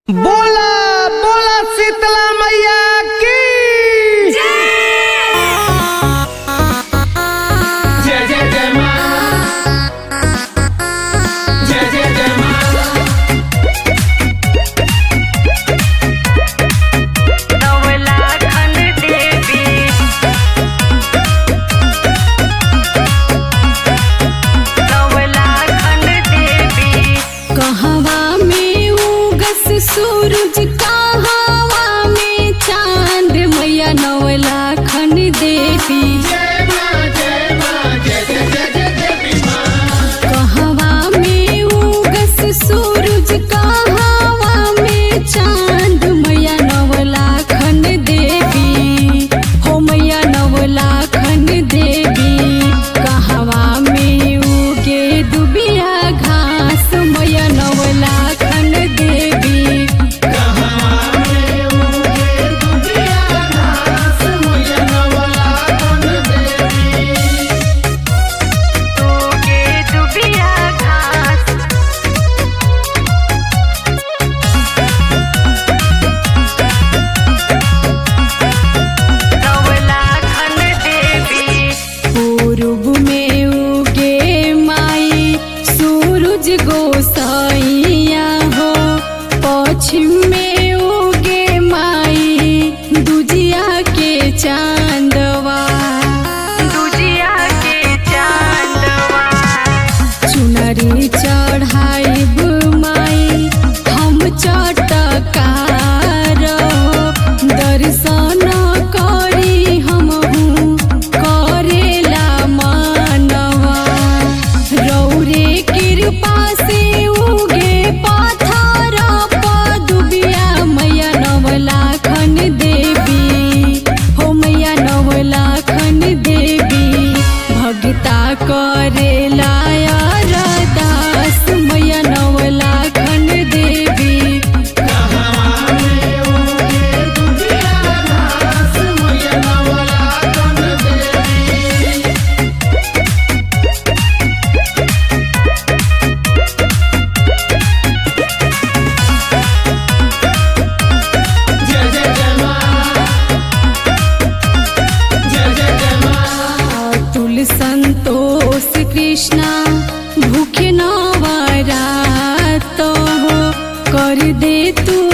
बोला बोला शीतला मैया की जय जय जय माँ जय जय जय माँ नवलाखन देवी नवलाखन देवी कहवा में उगस सूरज कहवा में चांद मैया नवलाखन देवी जय माँ जय माँ जय जय जय जय देवी माँ कहवा में उगस सूरज कहवा में चांद मैया नवलाखन देवी हो मैया नवलाखन देवी कहवा में उगे दुबिया घास मैया नवलाखन देवी तोगे दुबिया घास नवलाखन देवी पूर्व में उगे माई सूरज गोसाइया हो पश्चिम में उगे माई दुजिया के चांदवा दुजिया के चांदवा चुनरी चढ़ाइब माई हम चटकार हो दर्शन करी हमहू करेला मानवा रौरे कृपा से उगे पत्थर पदुबिया मैया नवलाखन देवी हो मैया नवलाखन देवी भगता करेला अरदास मैया नवलाखन देवी जय जय जय माँ जय जय जय माँ अतुल संतोष कृष्णा भूखे नवरात हो कर दे तू